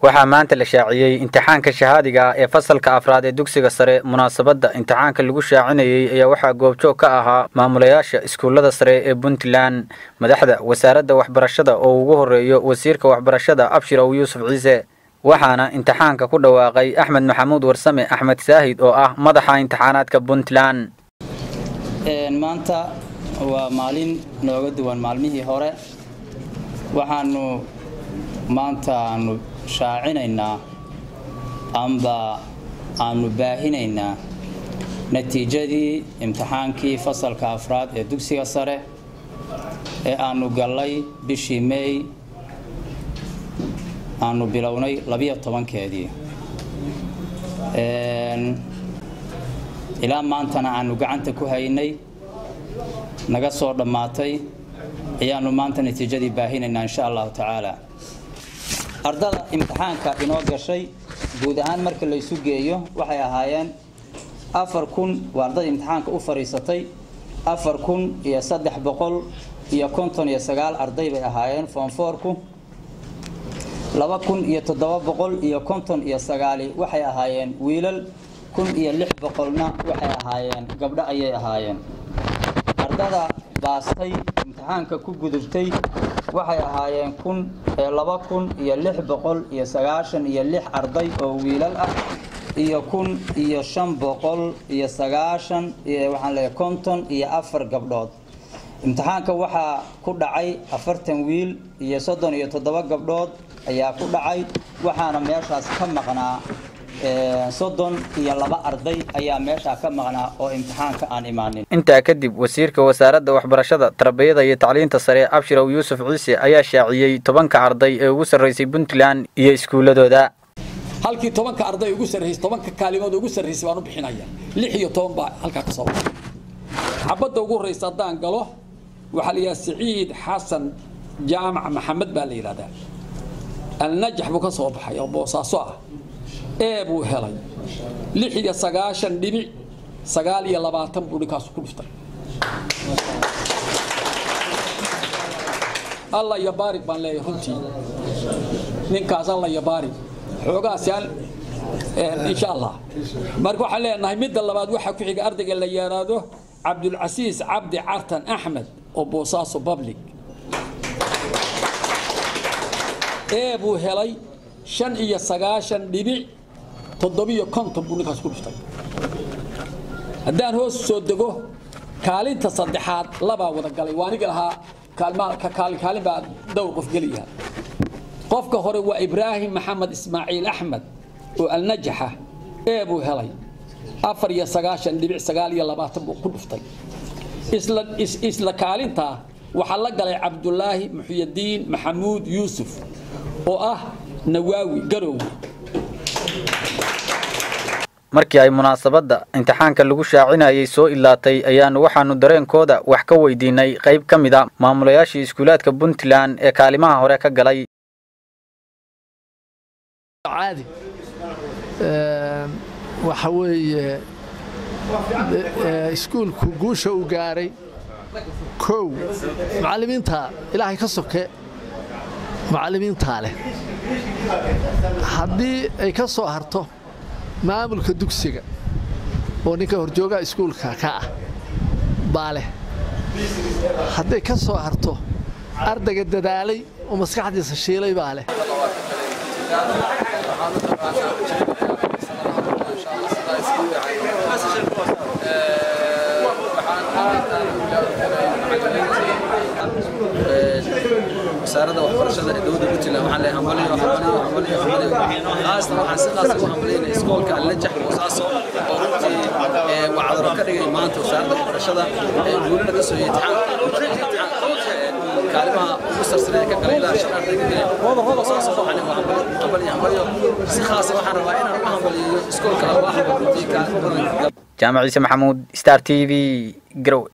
waxaa maanta la shaaciyey imtixaanka shahaadiga ah ee fasalka afraad ee dugsiga sare munaasabadda imtixaanka lagu shaacinayey ayaa waxaa goobjoog ka ahaa maamulayaasha iskuullada sare ee puntland madaxda wasaaradda waxbarashada oo ugu horeeyo wasiirka waxbarashada abshir ow yuusuf ciise waxaana imtixaanka ku dhawaaqay axmed maxamuud warsame axmed saahid oo ah madaxa imtixaanaadka puntland maanta waa maalin nooga duwan maalmihii hore waxaanu maanta aanu shaacinaynaa amba aanu baahinaynaa natiijadii imtixaankii fasalka afraad ee dugsiga sare ee aanu gallay bishii meey aanu bilownay labiyo tobankeedii ilaa maantana aanu gacanta ku haynay naga soo dhammaatay ayaanu maanta natiijadii baahinaynaa insha allahu tacaala ardada imtixaanka inoo gashay guud ahaan marka la isu geeyo waxay ahaayeen afar kun waa ardada imtixaanka u fadhiisatay afar kun iyo saddex boqol iyo konton iyo sagaal arday bay ahaayeen foonfoorku laba kun iyo toddoba boqol iyo konton iyo sagaali waxay ahaayeen wiilal kun iyo lix boqolna waxay ahaayeen gabdho ayay ahaayeen ardada baastay imtixaanka ku gudubtay waxay ahaayeen kun laba kun iyo lix boqol iyo sagaashan iyo lix arday oo wiilal ah iyo kun iyo shan boqol iyo sagaashan waxaan leeyahay konton iyo afar gabdhood imtixaanka waxaa ku dhacay afartan wiil iyo soddon iyo toddoba gabdhood ayaa ku dhacay waxaana meeshaas ka maqnaa soddon iyo laba arday ayaa meeshaa ka maqnaa oo imtixaanka aan imaanin intaa kadib wasiirka wasaaradda waxbarashada tarbiyada iyo tacliinta sare abshir ow yuusuf ciise ayaa shaaciyey tobanka arday ee ugu sarraysay puntland iyo iskuulladooda halkii tobanka arday ugu sarraysay tobanka kaalimood ugu sarraysay baan u bixinaya lix iyo toban baa halkaa ka soo baxay xabadda ugu horraysa haddaan galo waxaa la yidhaha siciid xasan jaamac maxamed baa la yidhahdaa alnajax buu ka soo baxay oo boosaaso ah ee buu helay lix iyo sagaashan dhibic sagaal iyo labaatan buu ninkaasu ku dhuftay alla iyo baarig baan leeyahay runtii ninkaas alla iyo baarig xoogaas yaan insha allah marka waxaan leenahay midda labaad waxaa ku xiga ardayga la yaraado cabdulcasiis cabdi cartan axmed oo boosaaso public ee buu helay shan iyo sagaashan dhibic toddobiyo konton buu ninkaas ku dhuftay haddaan hoos soo dego kaalinta saddexaad labaa wada galay waa aniga lahaa kaalin kaalin baa dhowr qof geliyaa qofka hore waa ibraahim maxamed ismaaciil axmed oo alnajaxa ee buu helay afar iyo sagaashan dhibic sagaal iyo labaatan buu ku dhuftay isla kaalintaa waxaa la galay cabdulaahi muxyadiin maxamuud yuusuf oo ah nawaawi garowwe markii ay munaasabadda imtixaanka lagu shaacinayay soo ilaatay ayaanu waxaanu dareenkooda wax ka weydiinay qayb ka mid a maamulayaashii iskuulaadka puntland ee kaalimaha hore ka galay caadi waxa weeye iskuulku guusha uu gaaray kow macallimiinta ilaahay ka soke macallimiintaa leh haddii ay ka soo harto maamulka dugsiga oo ninka horjoogaha iskuulka ka ah baa leh hadday ka soo harto ardayga dadaalay oo maskaxdiisa shiilay baa leh wasaaradda waxbarashada ee dowladda puntland waxaan leeyahay hambaliyo hambaliyo hambaliyo hambaliyo qaasna waxaan si qaas ugu hambaliyayna iskoolka allajax boosaaso oo runtii waa cadaro ka dhigay maanta wasaaradda waxbarashada ee guulina ka soo imtixaan kaalimaha ugu sarsareeya ka galay ilaa shan arday ka galeen boosaaso waxaan leeyahay hambaliyo hambaliyo si khaasa waxaan rabaa inaan uga hambaliyeeyo iskoolka alwaaxa runtii kaalimo badan jaamac ciise maxamuud star t v garowe